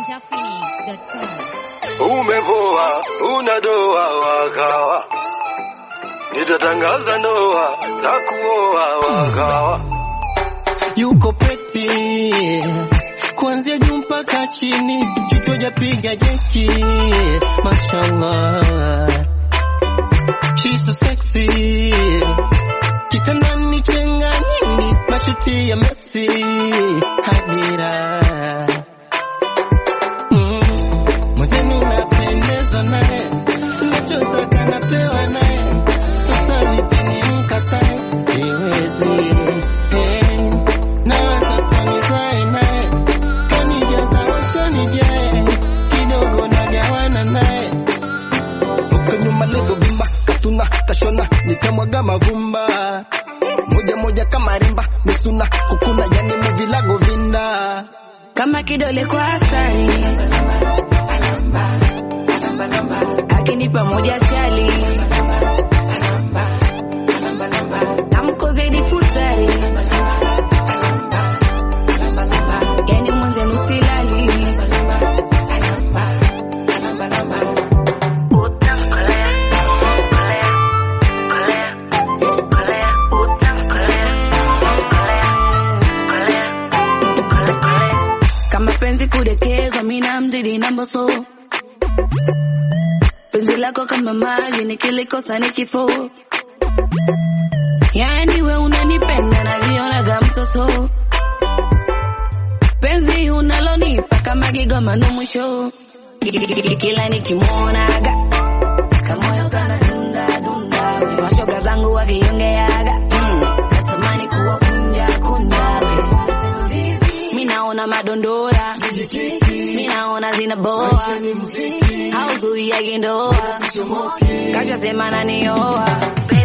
ninjaphoenix.com. Umepoa, una doa wakawa, nitatangaza ndoa na kuoa wakawa. yuko peti kuanzia juu mpaka chini, chuchu japiga jeki, mashallah, she's so sexy, kitandani chenga nyingi, mashuti ya Messi, hadira mm. Mwenzenu napendezwa naye, nachotaka napewa naye, sasa vipi nimkatae? Siwezi eh, na watoto nizae naye, kanijaza wacho nijae, kidogo nagawana naye huko nyuma levo bimba katuna kashona nikamwaga mavumba moja moja kama rimba misuna kukuna yani muvilago vinda kama kidole kwa asali, akinipa moja chali, namkozedi futari, yani mwenzenu silali kama penzi kudekezwa, mina mzidi na mboso. Penzi lako kama maji, nikilikosa ni kifo. Yani we unanipenda, najionaga mtoto. Penzi unalonipa kama kigoma ndo mwisho. Kila nikimwonaga kamoyo kana dunda dunda, we mashoga zangu wakiongeaga mm, natamani kuwa kunja kunja we mi naona madondora, mi naona zinaboa, hauzuiagi ndoa, kashasema nanioa